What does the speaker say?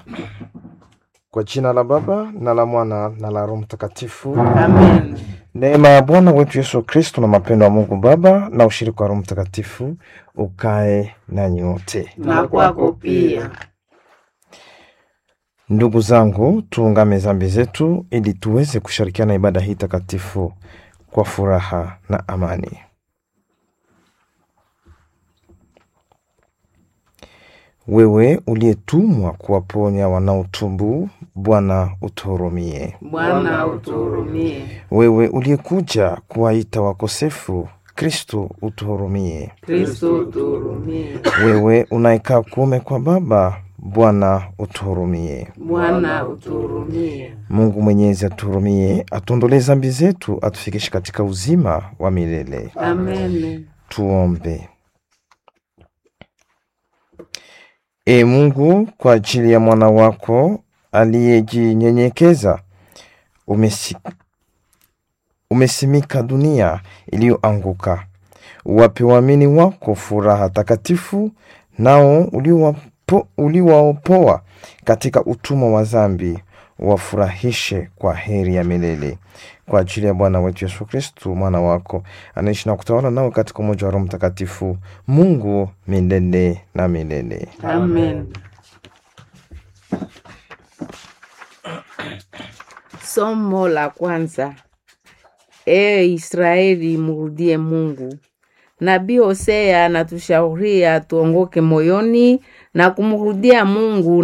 Kwa jina la Baba na la Mwana na la Roho Mtakatifu. Amen. Neema ya Bwana wetu Yesu Kristo na mapendo ya Mungu Baba na ushirika wa Roho Mtakatifu ukae nanyi wote. Na kwako pia. Ndugu zangu, tuungame dhambi zetu ili tuweze kushirikiana ibada hii takatifu kwa furaha na amani. Wewe uliyetumwa kuwaponya wanaotumbu, Bwana utuhurumie. Bwana utuhurumie. Wewe uliyekuja kuwaita wakosefu, Kristo utuhurumie. Kristo utuhurumie. Wewe unayekaa kuume kwa Baba, Bwana utuhurumie. Bwana utuhurumie. Mungu Mwenyezi atuhurumie, atuondolee dhambi zetu, atufikishe katika uzima wa milele. Amen. Tuombe. E Mungu, kwa ajili ya mwana wako aliyejinyenyekeza, umesi, umesimika dunia iliyoanguka. Uwape waamini wako furaha takatifu, nao uliwapo- uliwaopoa katika utumwa wa dhambi wafurahishe kwa heri ya milele kwa ajili ya Bwana wetu Yesu Kristu mwana wako anaishi na kutawala nao katika umoja wa Roho Mtakatifu, Mungu milele na milele. Amen. Somo la kwanza. Ee Israeli, mrudie Mungu. Nabii Hosea anatushauria tuongoke moyoni na kumrudia Mungu